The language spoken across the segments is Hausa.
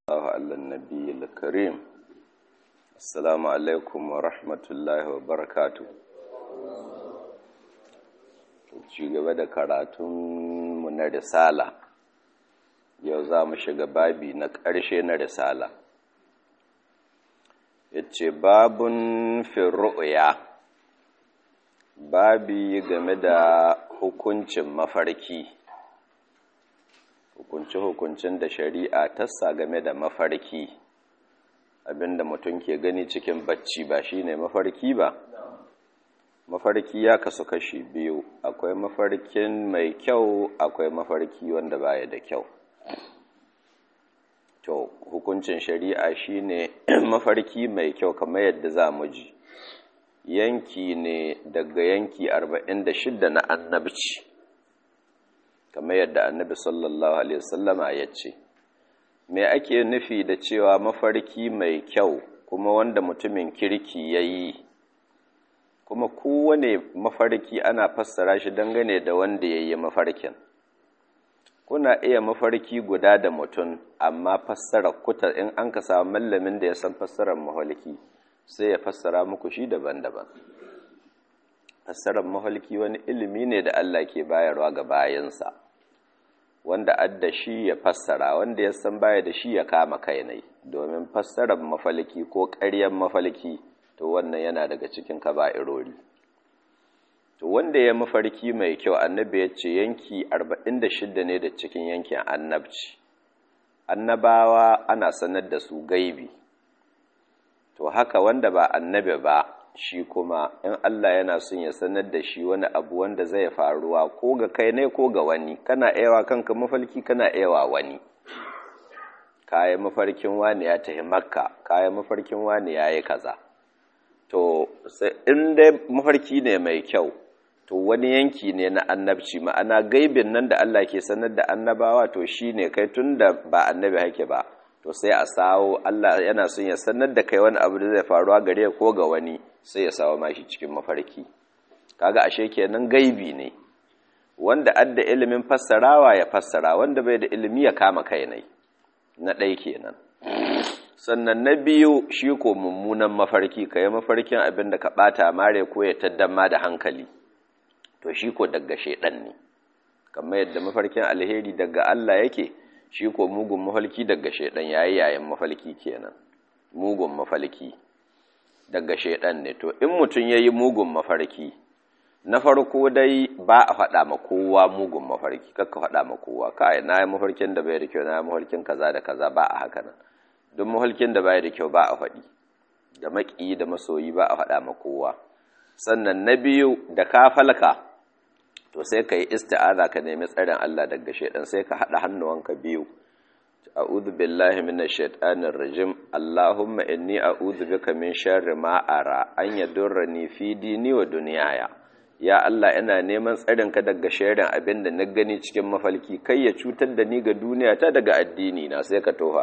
الله على النبي الكريم السلام عليكم ورحمة الله وبركاته ci gaba da karatunmu na risala yau za mu shiga babi na ƙarshe na risala ya ce babun firru'ya babi game da hukuncin mafarki hukunce-hukuncin da shari'a tassa game da mafarki abinda mutum ke gani cikin bacci ba shine mafarki ba mafarki ya kasu kashi biyu akwai mafarkin mai kyau akwai mafarki wanda baya da kyau to hukuncin shari'a shine mafarki mai kyau kamar yadda za mu ji yanki ne daga yanki 46 na annabci kamar yadda annabi sallallahu alaihi wasallama ya ce me ake nufi da cewa mafarki mai kyau kuma wanda mutumin kirki ya yi kuma kowane mafarki ana fassara shi dangane da wanda ya yi mafarkin kuna iya mafarki guda da mutum amma fassara kuta in an ka samu mallamin da ya san fassarar mafarki sai ya fassara muku shi daban-daban fassarar mafarki wani ilimi ne da Allah ke bayarwa ga bayansa wanda adda shi ya fassara wanda ya san baya da shi ya kama kainai domin fassarar mafalki ko ƙaryan mafalki to wannan yana daga cikin kaba'irori to wanda ya mafarki mai kyau annabi ya ce yanki 46 ne da cikin yankin annabci annabawa ana sanar da su gaibi to haka wanda ba annabi ba shi kuma in Allah yana son ya sanar da shi wani abu wanda zai faruwa ko ga kai ne ko ga wani kana ewa kanka mafalki kana ewa wani kayi mafarkin wani ya tafi makka kayi mafarkin wani ya yi kaza to in dai mafarki ne mai kyau to wani yanki ne na annabci ma'ana gaibin nan da Allah ke sanar da annabawa to shi ne kai tun da ba annabi hake ba to sai a sawo Allah yana son ya sanar da kai wani abu da zai faruwa gare ko ga wani sai ya sawo mashi cikin mafarki kaga ashe kenan gaibi ne wanda adda ilimin fassarawa ya fassara wanda bai da ilimi ya kama kai ne na ɗai kenan sannan na biyu shi ko mummunan mafarki ka yi mafarkin abin da ka ɓata mare ko ya taddama da hankali to shi ko daga shaidan ne kamar yadda mafarkin alheri daga Allah yake shi ko mugun mafalki daga shaidan yayi yayin mafalki kenan mugun mafalki daga shaidan ne to in mutum yayi mugun mafarki na farko dai ba a faɗa ma kowa mugun mafarki kakka faɗa ma kowa kai na yi mafarkin da bai da kyau na yi mafarkin kaza da kaza ba a haka nan duk mafarkin da bai da kyau ba a faɗi da maƙiyi da masoyi ba a faɗa ma kowa sannan na biyu da ka falka to sai ka yi isti'aza ka nemi tsarin Allah daga shaidan sai ka haɗa hannuwanka biyu a'udhu billahi minash shaitanir rajim allahumma inni a'udhu bika min sharri ma ara an yadurrani fi dini wa dunyaya ya Allah ina neman tsarin ka daga sharrin abin da na gani cikin mafalki kai ya cutar da ni ga duniya ta daga addini na sai ka tofa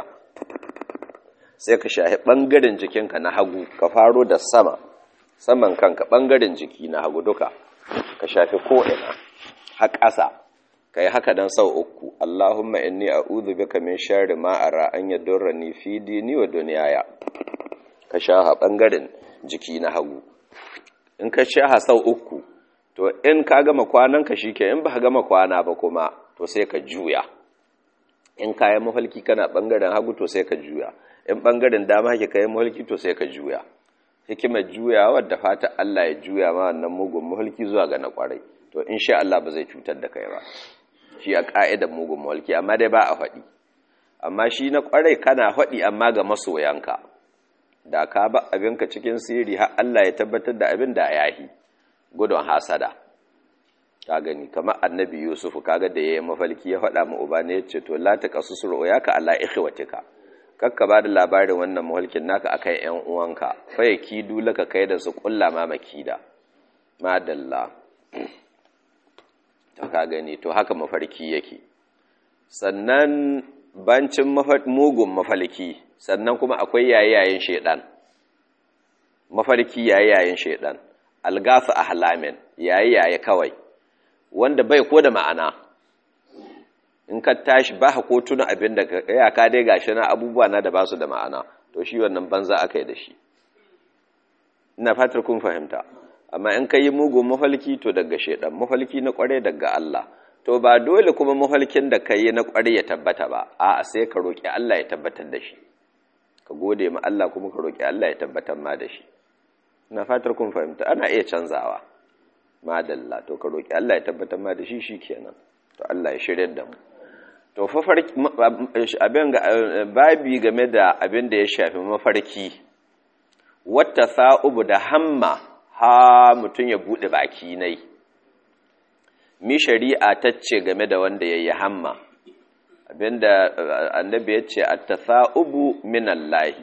sai ka shahi bangaren jikinka na hagu ka faro da sama saman kanka bangaren jiki na hagu duka ka shafi ko'ina har ƙasa ka yi haka don sau uku Allahumma inni a'udhu bika min sharri ma ara an yadurrani fi dini wa dunyaya ka shaha bangaren jiki na hagu in ka shaha sau uku to in ka gama kwanan ka shike in ba ka gama kwana ba kuma to sai ka juya in ka yi mafalki kana bangaren hagu to sai ka juya in bangaren dama hake ka yi mafalki to sai ka juya hikimar juya wadda fata Allah ya juya ma wannan mugun mulki zuwa ga na kwarai to insha Allah ba zai cutar da kai ba shi a ka'idar mugun mulki amma dai ba a faɗi amma shi na kwarai kana faɗi amma ga masoyanka da ka ba abinka cikin sirri har Allah ya tabbatar da abin da yahi gudun hasada ka gani kamar annabi Yusuf kaga da yayi mafalki ya faɗa ma uba ne yace to la taqasus ru'yaka ala ikhwatika kakka ba da labarin wannan mulkin naka akan ‘yan uwanka faye kidu laka kai da su ƙulla ma makida madalla ta ka gani to haka mafarki yake sannan bancin mugun mafalki sannan kuma akwai yayayen shaidan mafarki yayayen shaidan algasa ahlamin yayaye kawai wanda bai ko da ma'ana in ka tashi ba ko tuna abin da ya ka dai gashi na abubuwa na da ba su da ma'ana to shi wannan banza aka yi da shi ina fatar kun fahimta amma in ka yi mugun mafalki to daga shaidan mafalki na kware daga Allah to ba dole kuma mafalkin da ka yi na kware ya tabbata ba a sai ka roƙi Allah ya tabbatar da shi ka gode ma Allah kuma ka roƙi Allah ya tabbatar ma da shi ina fatar kun fahimta ana iya canzawa madalla to ka roƙi Allah ya tabbatar ma da shi shikenan to Allah ya shirya da mu to abin babi game da abin da ya shafi mafarki wata sa'ubu da hamma ha mutum ya buɗe baki nai mi shari'a ta ce game da wanda ya yi hamma abinda annabi ya ce a ta sa'ubu minallahi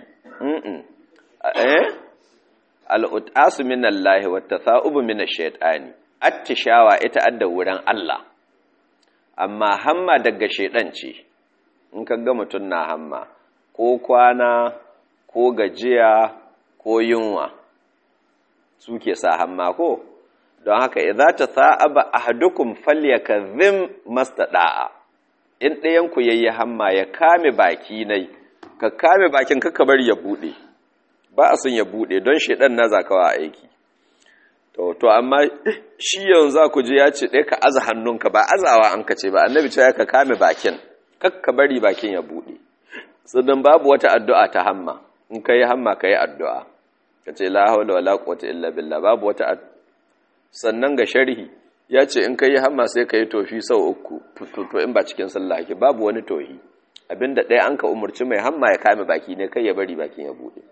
al'utasu minallahi wata sa'ubu minash shaitani attishawa ita adda wurin Allah amma hamma daga shaidan ce in ka ga mutum na hamma ko kwana ko gajiya ko yunwa suke sa hamma ko don haka idza ta sa'aba ahadukum falyakazim mastada'a in ɗayan ku yayi hamma ya kame baki nai ka kame bakin ka ka bari ya bude ba a son ya bude don shedan na zakawa aiki to to amma shi yanzu za ku je ya ce ɗaya ka aza hannunka ba azawa an ka ce ba annabi ce ka kame bakin kakka bari bakin ya buɗe sannan babu wata addu'a ta hamma in ka yi hamma ka yi addu'a ka ce la haula wala quwwata illa billah babu wata sannan ga sharhi ya ce in ka yi hamma sai ka yi tofi sau uku to in ba cikin sallah ke babu wani tohi abinda ɗaya an ka umarci mai hamma ya kame baki ne kai ya bari bakin ya buɗe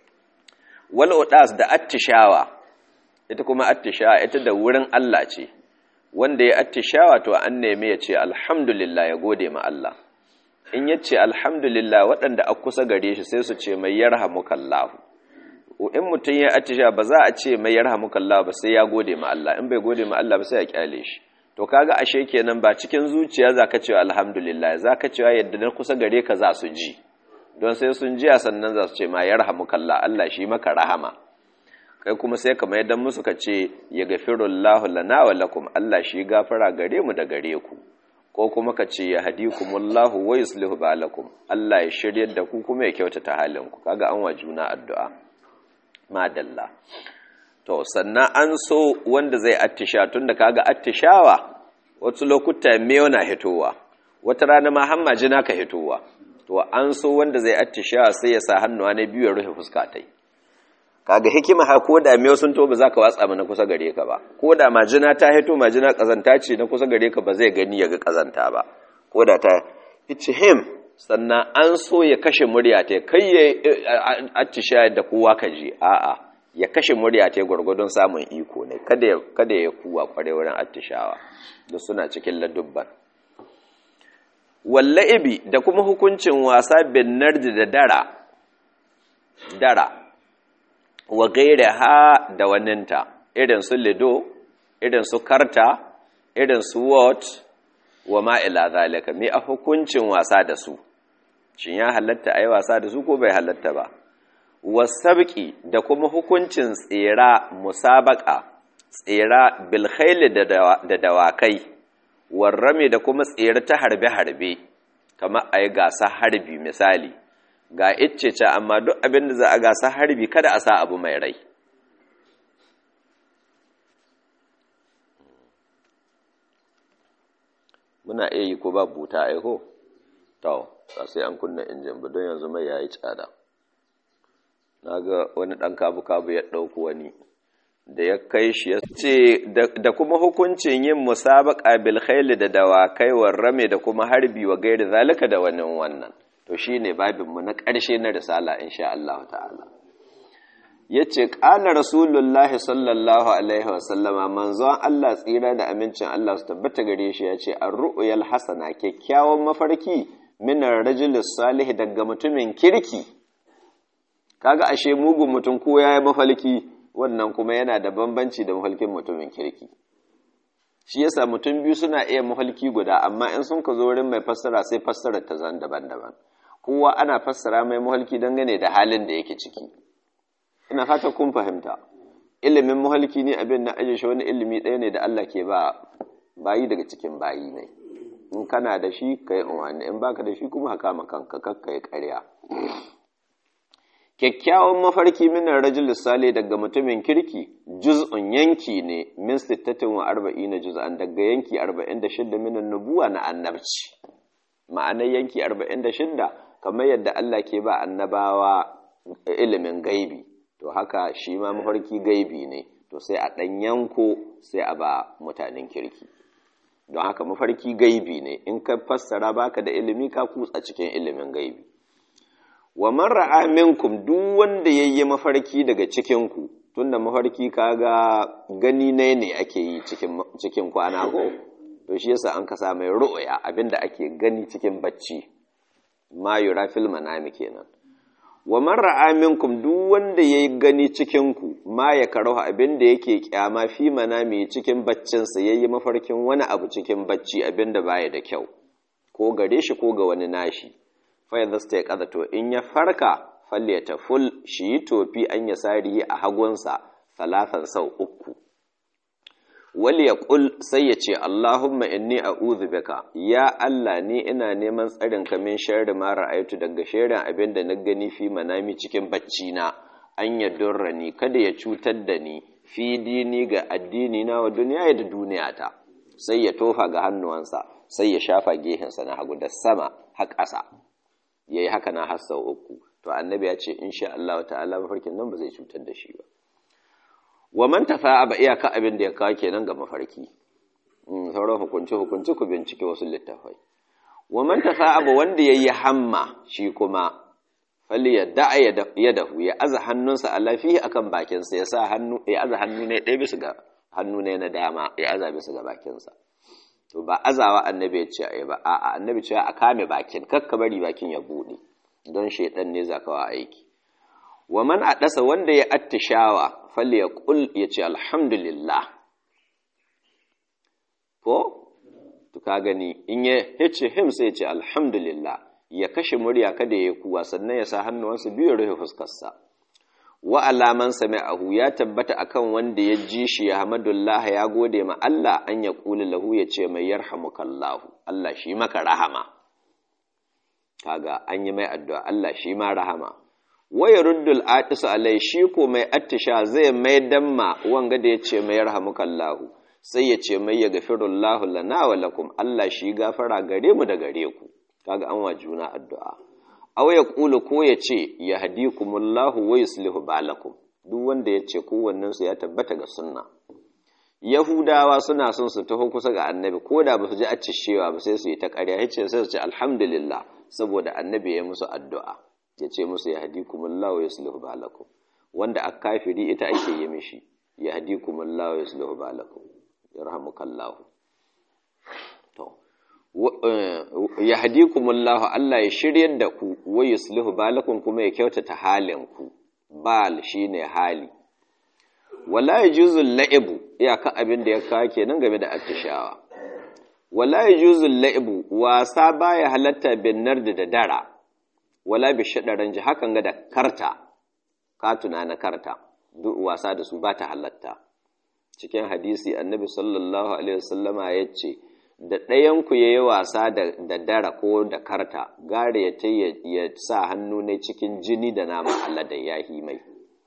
wal udas da attishawa ita kuma attishawa ita da wurin Allah ce wanda ya attishawa to an neme ya ce alhamdulillah ya gode ma Allah in ya ce alhamdulillah waɗanda a kusa gare shi sai su ce mai yarhamukallahu in mutum ya attishawa ba za a ce mai yarhamukallahu ba sai ya gode ma Allah in bai gode ma Allah ba sai ya kyale shi to kaga ashe kenan ba cikin zuciya zaka cewa alhamdulillah zaka cewa yadda na kusa gare ka za su ji don sai sun jiya sannan za su ce ma yarhamukallah Allah shi maka rahama kai kuma sai ka mai dan musu ka ce ya gafirullahu lana wa lakum Allah shi gafara gare mu da gare ku ko kuma ka ce ya hadikumullahu wa yuslihu balakum Allah ya shiryar da ku kuma ya kyautata halin ku kaga an wa juna addu'a madalla to sannan an so wanda zai attisha tunda kaga attishawa wasu lokuta meyo na hitowa wata rana ma hamma jina ka hitowa to an so wanda zai attishawa sai ya sa hannuwa na biyu ya rufe fuska tai kaga hikima ha ko da meyo sun to ba za ka watsa mana kusa gare ka ba ko da majina ta hito majina kazanta ce na kusa gare ka ba zai gani ya ga kazanta ba ko da ta him sannan an so ya kashe murya ta kai ya attisha da kowa ka ji a'a ya kashe murya ta gwargwadon samun iko ne kada ya kada ya kuwa kware wurin attishawa da suna cikin ladubban walla'ibi da kuma hukuncin wasa bin nardi da dara dara wa gaire ha da waninta irin su lido irin su karta irin su what wa ma'ila zalika me a hukuncin wasa da su shin ya halatta ayi wasa da su ko bai halatta ba wasabqi da kuma hukuncin tsira musabaka tsira bil khayl da dawakai warrame da kuma tsira ta harbe harbe kamar ayi gasa harbi misali ga icce amma duk abin da za a gasa harbi kada a sa abu mai rai muna iya yi ko ba buta aiko to ba sai an kunna injin ba don yanzu mai yayi tsada na ga wani ɗan kabu-kabu ya ɗauku wani da ya kai shi ya ce da kuma hukuncin yin musabaka bil khayli da dawakai warrame da kuma harbi wa gairi zalika da wani wannan to shi ne babinmu na ƙarshe na risala insha Allah ta'ala ya ce ƙala rasulullahi sallallahu alaihi wasallama manzon Allah tsira da amincin Allah su tabbata gare shi ya ce an ru'uyal hasana kyakkyawan mafarki minar rajulis salih daga mutumin kirki kaga ashe mugun mutum ko ya yi mafalki wannan kuma yana da bambanci da mafalkin mutumin kirki shi yasa mutum biyu suna iya mafalki guda amma in sun ka zo wurin mai fassara sai fassarar ta zan daban-daban kowa ana fassara mai muhalki dangane da halin da yake ciki ina fata kun fahimta ilimin muhalki ne abin na ajiye shi wani ilimi ɗaya ne da Allah ke ba bayi daga cikin bayi ne in kana da shi ka yi unwani in baka da shi kuma haka kanka kakka yi ƙarya kyakkyawan mafarki minar rajul sale daga mutumin kirki juz'un yanki ne min sittatin wa arba'ina juz'an daga yanki arba'in da shidda minan nubuwa na annabci ma'anar yanki arba'in da shidda kamar yadda Allah ke ba annabawa ilimin gaibi to haka shi ma mafarki gaibi ne to sai a ɗan yanko sai a ba mutanen kirki don haka mafarki gaibi ne in ka fassara baka da ilimi ka kutsa cikin ilimin gaibi wa man ra'a minkum duk wanda yayi mafarki daga cikin ku tunda mafarki kaga gani ne ne ake yi cikin cikin kwana ko to shi yasa an kasa mai ru'ya abinda ake gani cikin bacci ma yura fil manami kenan wa man ra'a minkum duk wanda yayi gani cikin ku ma ya karahu abinda yake kyama fi manami cikin baccin sa yayi mafarkin wani abu cikin bacci abinda baya da kyau ko gare shi ko ga wani nashi fa yadda sta ya to in ya farka falle ta ful shi yi tofi an ya sarihi a hagunsa salatan sau uku wali ya kul sai ya ce Allahumma inni a'udhu bika ya Allah ni ina neman tsarin ka min sharri ma ra'aytu daga sharrin abin da na gani fi manami cikin bacci na an ya ni kada ya cutar da ni fi dini ga addini na wa duniya da duniya ta sai ya tofa ga hannuwansa sai ya shafa gehensa na hagu da sama har ƙasa yayi haka na har sau uku to annabi ya ce insha Allah ta'ala mafarkin nan ba zai cutar da shi ba wa man tafa'a ba iyaka abin da ya kawo kenan ga mafarki sauran hukunci hukunci ku bincike wasu littafai wa man tafa'a ba wanda yayi hamma shi kuma fali ya da'a ya dahu ya aza hannunsa a lafihi akan bakinsa ya sa hannu ya aza hannu ne ɗaya bisa ga hannu ne na dama ya aza bisa ga bakinsa to ba azawa annabi ya ce ai ba a'a annabi ce a kame bakin kakka bari bakin ya bude don shaidan ne zakawa aiki wa man adasa wanda ya attishawa falle ya kul ya ce alhamdulillah ko to ka gani in ya yace him sai ya ce alhamdulillah ya kashe murya kada ya kuwa sannan ya sa hannuwansa biyu rufe fuskarsa wa alaman sami'ahu ya tabbata akan wanda ya ji shi ya hamadullah ya gode ma Allah an ya kula lahu ya ce mai yarhamukallahu Allah shi maka rahama kaga an yi mai addu'a Allah shi ma rahama waya ruddul atisu alai shi ko mai attisha zai mai damma wanga da ya ce mai yarhamukallahu sai ya ce mai ya gafirullahu lana wa lakum Allah shi gafara gare mu da gare ku kaga an wa juna addu'a aw ya kula ko ya ce ya hadikumullahu wa yuslihu balakum duk wanda ya ce kowannen su ya tabbata ga sunna yahudawa suna son su taho kusa ga annabi ko da ba su ji accishewa ba sai su yi ta ƙarya ya ce sai su ce alhamdulillah saboda annabi ya musu addu'a ya ce musu ya hadikumullahu wa yuslihu balakum wanda a kafiri ita ake yi mishi ya hadikumullahu wa yuslihu balakum yarhamukallahu to ya hadikumullahu Allah ya shiryar da ku wa yuslihu balakum kuma ya kyautata halin ku bal shine hali wala yajuzul la'ibu iyaka abin da ya kawo kenan game da attishawa wala yajuzul la'ibu wasa baya halatta bin nardi da dara wala bi shadaran ji hakan ga da karta ka na karta duk wasa da su ba ta halatta cikin hadisi annabi sallallahu alaihi wasallama ya ce da ɗayanku ya yi wasa da dara ko da karta gare ya ta ya sa hannu ne cikin jini da naman Allah da yahi mai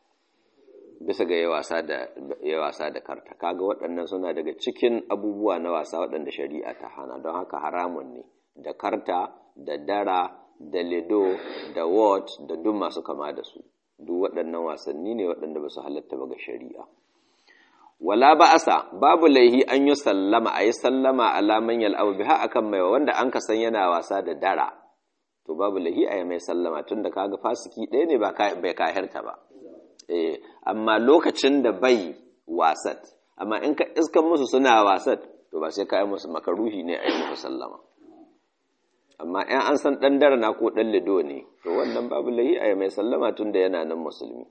bisa ga ya wasa da karta kaga waɗannan suna daga cikin abubuwa na wasa waɗanda shari'a ta hana don haka haramun ne da karta da dara da lido da wot da duk masu kama da su duk waɗannan wasanni ne waɗanda ba su halatta ba ga shari'a wala ba'asa babu laihi an yi sallama a yi sallama alaman yal'abu biha akan mai wanda an ka san yana wasa da dara to babu laihi a yi mai sallama tun da kaga fasiki ɗaya ne bai kahirta ba eh amma lokacin da bai wasat amma in ka iskan musu suna wasat to ba sai ka yi musu makaruhi ne a yi musu sallama amma in an san ɗan dara na ko ɗan lido ne to wannan babu laihi a yi mai sallama tun da yana nan musulmi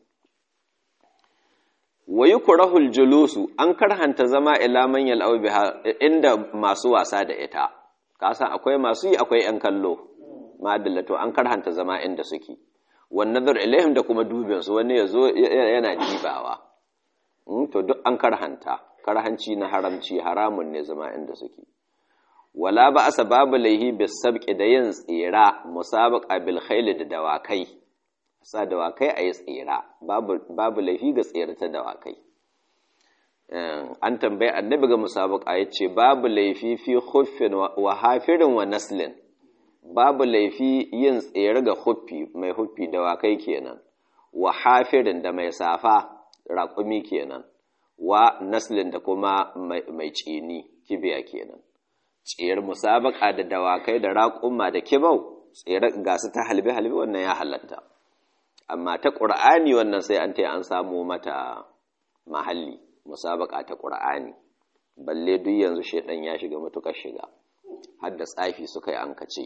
wa yi kurahul julusu an karhanta zama ila manyan biha inda masu wasa da ita kasan akwai masu yi akwai ‘yan kallo ma'adallato an karhanta zama inda suke wannan nazar ilaihim da kuma dubinsu wani ya zo yana dibawa to duk an karhanta karhanci na haramci haramun ne zama inda suke wala ba asa babu laihi bis sabqi da yin tsira musabaqa bil khayl da dawakai sa dawakai ayi tsira babu babu laifi ga tsira ta dawakai an tambayi annabi ga musabaqa yace babu laifi fi khuffin wa hafirin wa naslin babu laifi yin tsere ga huffi mai huffi dawakai kenan wa hafirin da mai safa raƙumi kenan wa naslin da kuma mai cini kibiya kenan tsere musabaka da dawakai da raƙuma da kibau tsere gasu ta halbe halbe wannan ya halatta amma ta ƙur'ani wannan sai an ta an samu mata mahalli musabaka ta ƙur'ani balle duk yanzu shaidan ya shiga matuƙar shiga har da tsafi suka yi an kace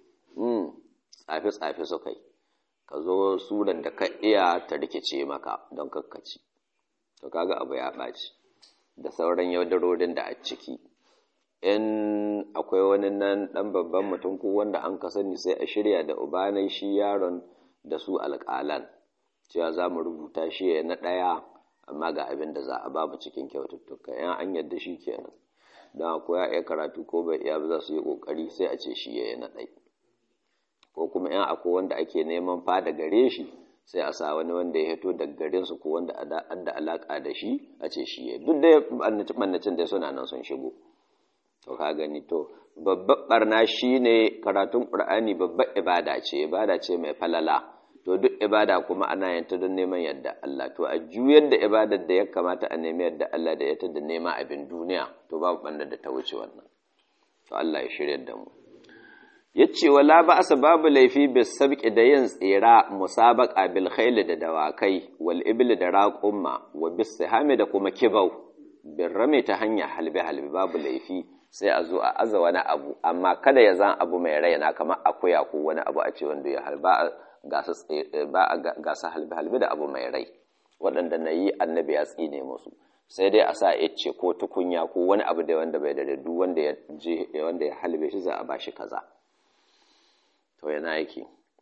tsafe-tsafe suka yi ka zo suran da ka iya ta rikice maka don kakkaci to kaga abu ya ɓaci da sauran yaudarorin da a ciki in akwai wani nan ɗan babban mutum ko wanda an ka sani sai a shirya da ubanai shi yaron da su alƙalan cewa za mu rubuta shi ya na ɗaya amma ga abin da za a babu cikin kyaututtuka yan an yadda shi kenan don akwai ya iya karatu ko bai iya ba za su yi ƙoƙari sai a ce shi ya na ɗaya ko kuma yan akwai wanda ake neman fada gare shi sai a sa wani wanda ya hito daga garin su ko wanda da alaka da shi a ce shi ya duk da bannacin da suna nan sun shigo to ka gani to babbar barna shine karatun qur'ani babbar ibada ce ibada ce mai falala to duk ibada kuma ana yin ta don neman yadda Allah to a juyar da ibadar da ya kamata a nemi yadda Allah da ya ta da nema abin duniya to babu banda da ta wuce wannan to Allah ya shirya da mu yace wala ba asa babu laifi bis sabqi da yin tsira musabaqa bil khayl da dawakai wal ibli da raqumma wa bis sihami da kuma kibau bin rame ta hanya halbe halbe babu laifi sai a zo a aza wani abu amma kada ya zan abu mai raina kamar akuya ko wani abu a ce wanda ya halba gasa ba gasa halbe halbe da abu mai rai waɗanda na yi annabi ya tsine musu sai dai a sa ce ko tukunya ko wani abu da wanda bai da duk wanda ya je wanda ya halbe shi za a bashi kaza to yana yake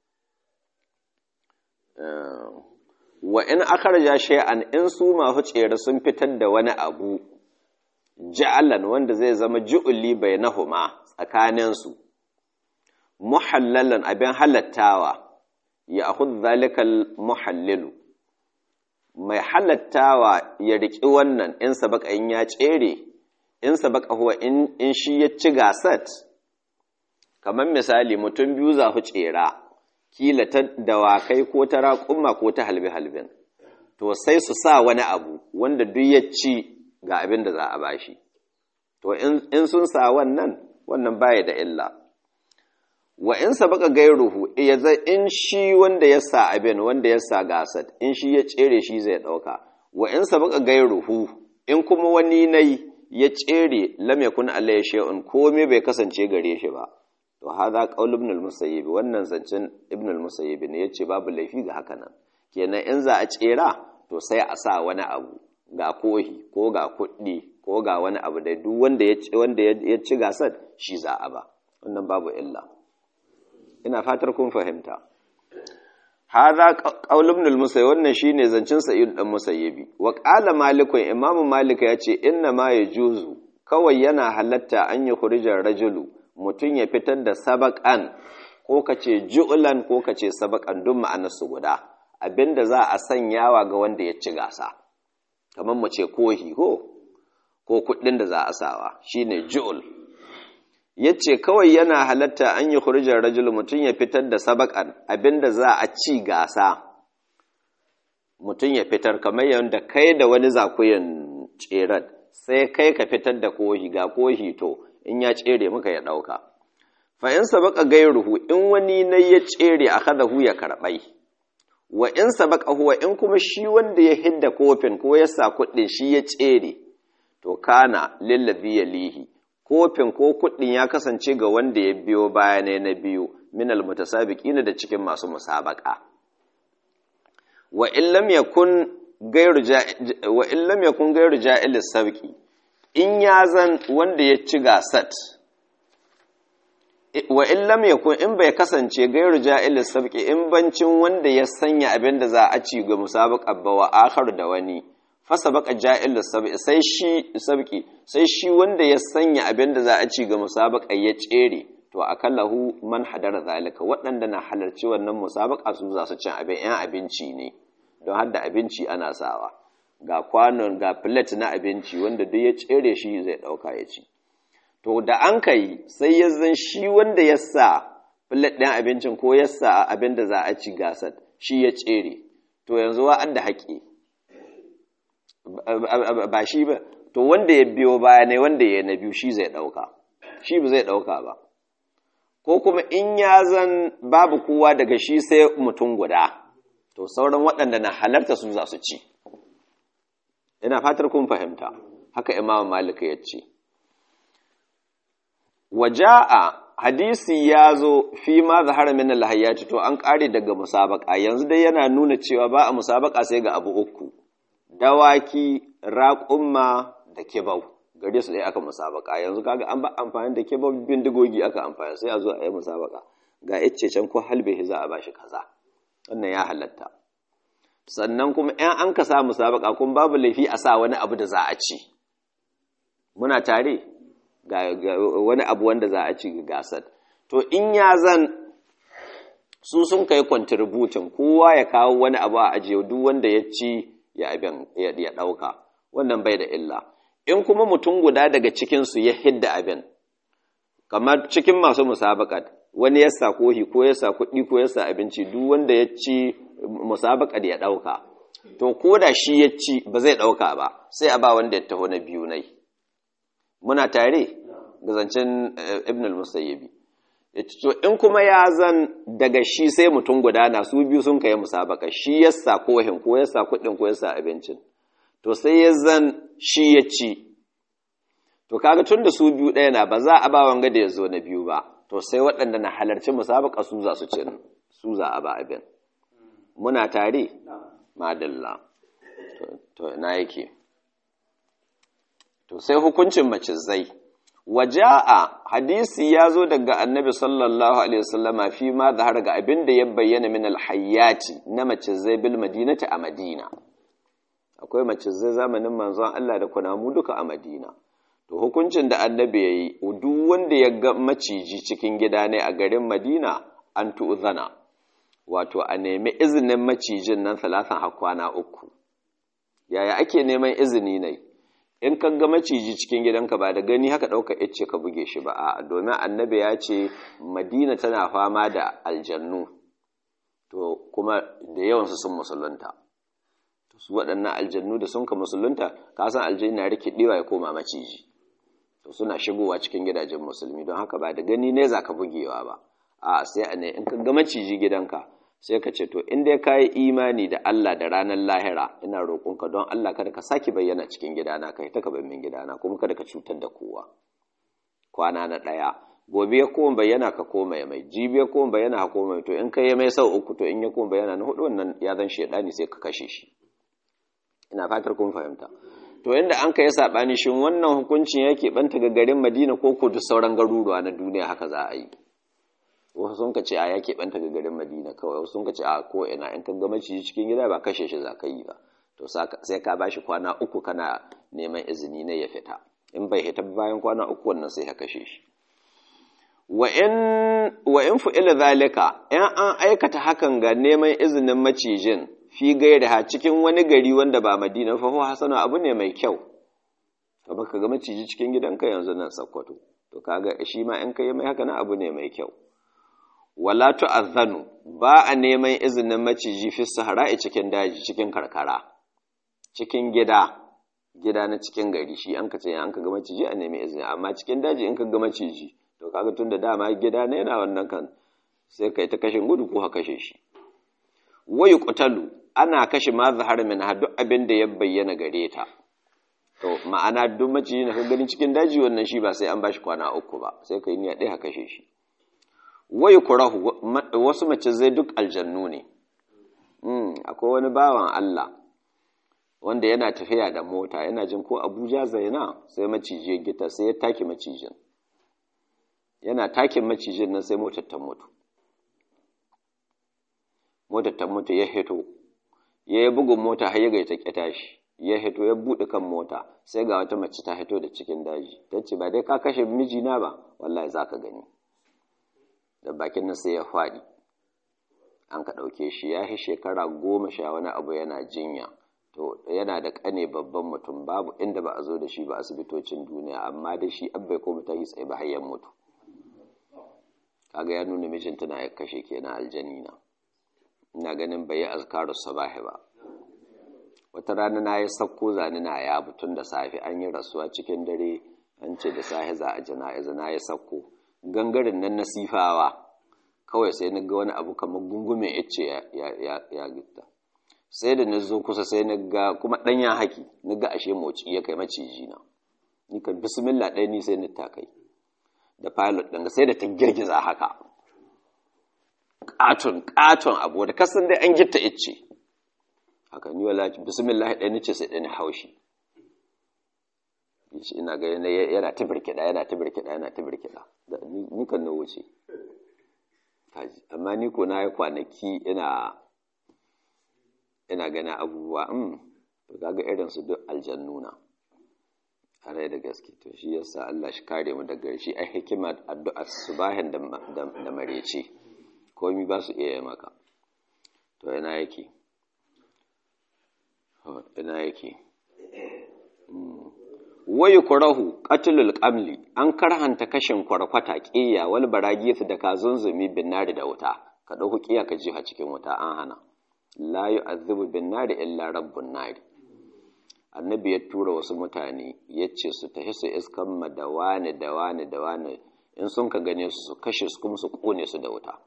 wa in akharja shay'an in su masu tsere sun fitar da wani abu ja'alan wanda zai zama ju'uli bainahuma tsakanin su muhallalan abin halattawa ya akhudh zalikal muhallilu mai halattawa ya riki wannan in sabaka in ya tsere in sabaka huwa in in shi ya ci gasat kamar misali mutum biyu za su tsera kila ta dawakai ko ta raƙumma ko ta halbe-halben to sai su sa wani abu wanda duk ya ci ga abin da za a bashi to in sun sa wannan wannan baya da illa wa in sabaka gairuhu ya zai in shi wanda ya sa abin wanda ya sa gasat in shi ya tsere shi zai ɗauka wa in sabaka gairuhu in kuma wani nai ya tsere lam yakun alayhi shay'un komai bai kasance gare shi ba to hadha qaul ibn al-musayyib wannan zancen ibn al-musayyib ne yace babu laifi ga haka nan kenan in za a tsera to sai a sa wani abu ga kohi ko ga kuɗi ko ga wani abu da duk wanda ya ci wanda ya ci gasar shi za a ba wannan babu illa ina fatar kun fahimta hadha qaul ibn al-musayyib wannan shine zancen sa'id dan musayyibi wa qala malikun imamu malika yace inna ma yajuzu kawai yana halatta an yi khurijar rajulu mutum ya fitar da sabaƙan ko ka ce ju'ulan ko ka ce sabaƙan duk ma'anarsu guda abinda za a sanyawa ga wanda ya ci gasa kamar mu ce kohi ko ko kuɗin da za a sawa shine ju'ul yace kawai yana halatta an yi khurijar rajul mutum ya fitar da sabaƙan abinda za a ci gasa mutum ya fitar kamar yadda kai da wani zakuyin tserar sai kai ka fitar da kohi ga kohi to in ya tsere maka ya ɗauka fa in sabaka gairuhu in wani na ya tsere a kada hu ya karɓai wa in sabaka huwa in kuma shi wanda ya hidda kofin ko ya sa kuɗin shi ya tsere to kana lillazi yalihi kofin ko kuɗin ya kasance ga wanda ya biyo baya ne na biyu min almutasabiqina da cikin masu musabaka wa in lam yakun gairu wa in lam yakun gairu ja'il sabqi in ya zan wanda ya ci gasat wa in lam yakun in bai kasance gairu ja'il sabqi in bancin wanda ya sanya abin da za a ci ga musabaqa ba wa akhar da wani fasa baka ja'il sab'i sai shi sabki sai shi wanda ya sanya abin da za a ci ga musabaka ya tsere to akallahu man hadara zalika waɗanda na halarci wannan musabaka su za su cin abin yan abinci ne don har da abinci ana sawa ga kwanon ga plate na abinci wanda duk ya tsere shi zai ɗauka ya ci to da an kai sai ya zan shi wanda ya sa plate ɗin abincin ko ya sa abin da za a ci gasar shi ya tsere to yanzu wa'ad da haƙi ba shi ba to wanda ya biyo baya ne wanda ya na biyu shi zai ɗauka shi ba zai ɗauka ba ko kuma in ya zan babu kowa daga shi sai mutum guda to sauran waɗanda na halarta su za su ci ina fatar kun fahimta haka imam malik ya ce waja'a hadisi ya zo fi ma zahara min alhayyati to an kare daga musabaka yanzu dai yana nuna cewa ba a musabaka sai ga abu uku dawaki raƙumma da kibau gare su dai aka musabaka yanzu kaga an ba amfani da kibau bindigogi aka amfani sai a zo a yi musabaka ga icce can ko halbe za a bashi kaza wannan ya halatta sannan kuma ‘yan an ka sa musabaka kun babu laifi a sa wani abu da za a ci muna tare ga wani abu wanda za a ci ga gasar to in ya zan su sun kai kontributin kowa ya kawo wani abu a ajiye duk wanda ya ci ya abin ya ɗauka wannan bai da illa in kuma mutum guda daga cikinsu ya hidda abin kamar cikin masu musabakat wani ya sa kohi ko ya sa kuɗi ko ya sa abinci duk wanda ya ci musabakar ya ɗauka to ko da shi ya ci ba zai ɗauka ba sai a ba wanda ya taho na biyu nai muna tare ga zancen ibn al-musayyibi to in kuma ya zan daga shi sai mutum guda na su biyu sun kai musabaka shi ya sa kohin ko ya sa kuɗin ko ya sa abincin to sai ya zan shi ya ci to kaga tun da su biyu ɗaya na ba za a ba wanga da ya zo na biyu ba to sai waɗanda na halarci musabaka su za su cin su za a ba abin muna tare madalla to ina yake to sai hukuncin macizai waja'a hadisi ya zo daga annabi sallallahu alaihi wasallama fi ma zahar ga abin da ya bayyana min alhayyati na macizai bil madinati a madina akwai macizai zamanin manzon Allah da kunamu duka a madina to hukuncin da annabi ya yi duk wanda ya ga maciji cikin gida ne a garin madina an tu'zana wato a nemi izinin macijin nan talatan hakwana uku yaya ake neman izini ne in ka ga maciji cikin gidanka ba da gani haka ɗauka ice ka buge shi ba a domin annabi ya ce madina tana fama da aljannu to kuma da yawansu sun musulunta su waɗannan aljannu da sun ka musulunta ka san aljannu na rikidewa ya koma maciji to suna shigowa cikin gidajen musulmi don haka ba da gani ne za ka bugewa ba a sai a ne in ka ga maciji gidanka sai ka ce to in dai ka yi imani da Allah da ranar lahira ina roƙonka don Allah kada ka sake bayyana cikin gidana ka ta ka min gidana kuma kada ka cutar da kowa kwana na ɗaya gobe ya koma bayyana ka koma mai jibi ya koma bayyana ka koma to in ka yi mai sau uku to in ya koma bayyana na hudu wannan ya zan shaidani sai ka kashe shi ina fatar kun fahimta to inda an ka yi saɓani shin wannan hukuncin yake ɓanta ga garin madina ko ko duk sauran garuruwa na duniya haka za a yi wasu sun ka ce a ya keɓanta ga garin madina kawai wasu sun ka ce a ko ina in ka ga maciji cikin gida ba kashe shi za ka yi ba to sai ka bashi kwana uku kana neman izini na ya fita in bai fita bayan kwana uku wannan sai ka kashe shi wa in fu'ila zalika in an aikata hakan ga neman izinin macijin fi gaira ha cikin wani gari wanda ba madina fa huwa hasana abu ne mai kyau ka baka ga maciji cikin gidanka yanzu nan sakkwato to kaga shi ma in kai mai haka na abu ne mai kyau wala tu'azzanu ba a neman izinin maciji fi sahara'i cikin daji cikin karkara cikin gida gida na cikin gari shi an ka ce an ka ga maciji a nemi izini amma cikin daji in ka ga maciji to kaga tun da dama gida ne yana wannan kan sai kai ta kashin gudu ko ha kashe shi wayu qutalu ana kashe ma zahar min duk abin da ya bayyana gare ta to ma'ana duk maciji na ka gani cikin daji wannan shi ba sai an bashi kwana uku ba sai kai niyya ɗaya ha kashe shi wai kurahu wasu mace zai duk aljannu ne akwai wani bawan Allah wanda yana tafiya da mota yana jin ko abuja zaina sai maciji ya gita sai ya take macijin yana takin macijin nan sai motar ta mutu motar ta mutu ya hito ya yi bugun mota har ya gaita ƙyata shi ya hito ya buɗe kan mota sai ga wata mace ta hito da cikin daji ta ce ba dai ka kashe mijina ba wallahi za ka gani da bakin nan sai ya faɗi an ka ɗauke shi ya yi shekara goma sha wani abu yana jinya to yana da ƙane babban mutum babu inda ba a zo da shi ba asibitocin duniya amma da shi an bai koma ta yi tsaye ba har mutu kaga ya nuna mijinta na ya kashe kenan aljanina ina ganin bai yi azkaru sabahi ba wata rana na yi sakko zane na ya tun da safe an yi rasuwa cikin dare an ce da safe za a jana'iza na yi sakko gangaren nan na sifawa kawai sai na ga wani abu kamar gungumen ice ya gitta sai da na zo kusa sai na ga kuma ɗanyen haki na ga ashe moci ya kai maciji na ni kan bismillah ɗaya ni sai na takai da pilot ɗin sai da ta girgiza haka ƙaton ƙaton abu da kasan dai an gitta ice haka ni wala bismillah ɗaya ni ce sai ɗaya ni haushi ina ga yana ta birkiɗa yana ta birkiɗa yana ta birkiɗa ni kan na wuce amma ni ko na yi kwanaki ina ina gana abubuwa um to kaga irin su duk aljannuna rai da gaske to shi yasa Allah shi kare mu daga shi ai hikima addu'a subahin da da marece komai ba su iya maka to ina yake ina yake wayu kurahu qatlul qamli an karhanta kashin kwarkwata ƙiya wal baragith da kazunzumi bin nari da wuta ka dauki ƙiya ka jiha cikin wuta an hana la yu'adhibu bin nari illa rabbun nari annabi ya tura wasu mutane ya ce su tafi su iskan ma da wane da wane da wane in sun ka gane su su kashe su kuma su kone su da wuta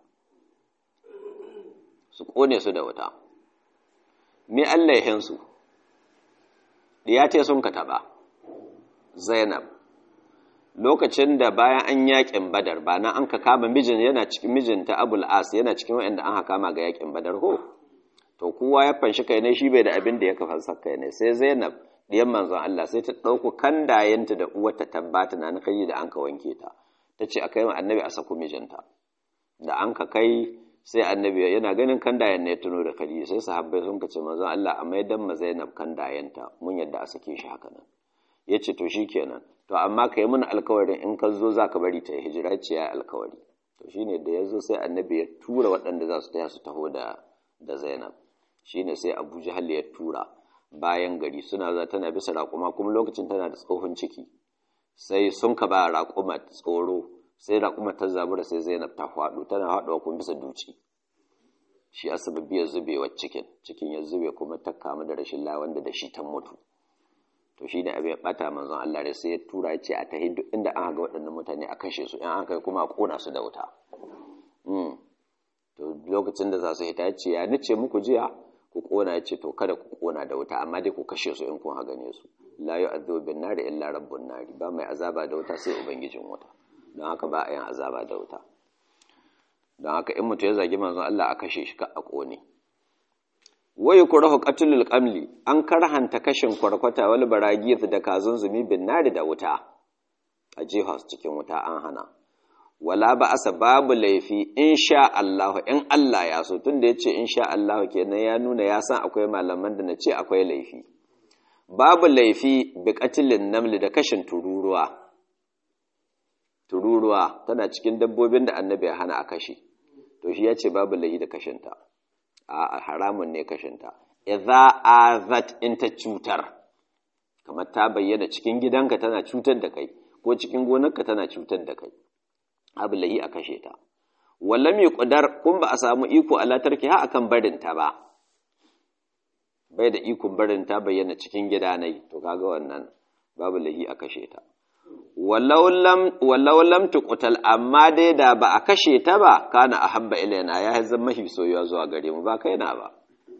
su kone su da wuta me Allah ya hinsu ya ce sun ka taba Zainab lokacin da bayan an yakin Badar ba na an ka kama mijin yana cikin mijinta Abul As yana cikin wanda an kama ga yakin Badar ho to kowa ya fanshi kai ne shi bai da abin da ya kafa kai ne sai Zainab diyan manzon Allah sai ta dauko kandayenta da uwarta tabbata na na kai da an ka wanke ta tace akai ma annabi a sako mijinta da an ka kai sai annabi yana ganin kandayen ne tuno da kadi sai sahabbai sun kace manzon Allah a maidan ma Zainab kandayenta mun yadda a sake shi haka nan ya ce to shi kenan to amma ka yi mana alkawarin in ka zo za ka bari ta yi hijira ce ya alkawari to shi ne da ya zo sai annabi ya tura waɗanda za su taya su taho da da zainab shi ne sai abu jahal ya tura bayan gari suna za tana bisa raƙuma kuma lokacin tana da tsohon ciki sai sun ka ba raƙuma tsoro sai raƙuma ta zabura sai zainab ta faɗo tana faɗuwa kuma bisa duci shi asababi ya zubewar cikin cikin ya zube kuma ta kamu da rashin la wanda da shi ta mutu to shi ne abin bata manzon Allah da sai ya tura ce a tahi duk inda an ga waɗannan mutane a kashe su in an kai kuma a ƙona su da wuta to lokacin da za su hita ya ce ya nace muku jiya ku ƙona ya ce to kada ku ƙona da wuta amma dai ku kashe su in kun ha gane su la yu'adhibu bin nari illa rabbun nari ba mai azaba da wuta sai ubangijin wuta don haka ba a yin azaba da wuta don haka in mutum ya zagi manzon Allah a kashe shi ka a ƙone wai kurahu qatlul qamli an karhanta kashin kwarkwata wal baragith da kazun zumi bin nari da wuta a jihas cikin wuta an hana wala ba asa babu laifi insha Allah in Allah ya so tunda yace insha Allah kenan ya nuna ya san akwai malaman da nace akwai laifi babu laifi bi qatlin namli da kashin tururuwa tururuwa tana cikin dabbobin da annabi ya hana a kashe to shi yace babu laifi da kashinta a haramun ne kashinta idza azat in ta cutar kamar ta bayyana cikin gidanka tana cutar da kai ko cikin gonarka tana cutar da kai abu lahi a kashe ta wallam yuqdar kun ba a samu iko ala tarki ha akan barin ta ba bai da ikon barin ta bayyana cikin gidanai to kaga wannan babu lahi a kashe ta walau lam tuqtal amma dai da ba a kashe ta ba kana ahabba ilaina ya zama mafi soyuwa zuwa gare mu ba kaina ba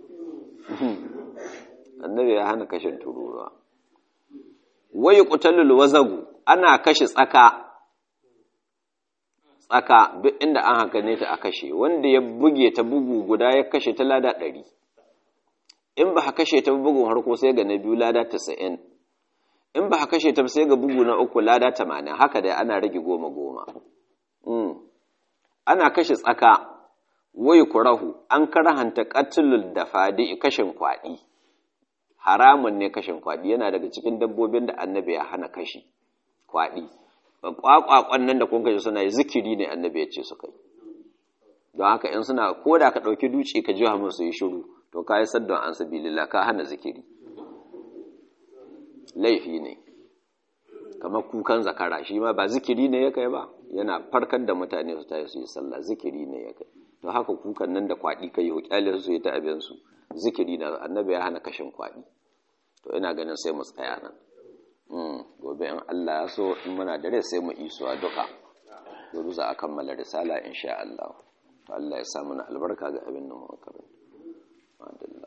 annabi ya hana kashin tururuwa wayi qutalul wazagu ana kashe tsaka tsaka duk inda an haka ne ta a kashe wanda ya buge ta bugu guda ya kashe ta lada ɗari in ba kashe ta bugun harko sai ga na biyu lada tasa'in in ba kashe ta sai ga bugu na uku lada tamanin haka dai ana rage goma goma ana kashe tsaka wai kurahu an karahanta katulul da fadi kashin kwaɗi haramun ne kashin kwaɗi yana daga cikin dabbobin da annabi ya hana kashi kwaɗi kwakwakwan nan da kun kaji suna yi zikiri ne annabi ya ce su kai don haka in suna ko da ka ɗauki duci ka ji hamun su yi shiru to ka yi saddon an sabilillah ka hana zikiri laifi ne kamar kukan zakara shi ma ba zikiri ne ya kai ba yana farkar da mutane su tayi su yi sallah zikiri ne ya kai to haka kukan nan da kwaɗi ka yi hukyalin su yi ta abinsu zikiri na annabi ya hana kashin kwaɗi to ina ganin sai mu tsaya nan gobe in Allah ya so in muna da rai sai mu isuwa duka gobe za a kammala risala insha Allah to Allah ya sa mana albarka ga abin da muka karanta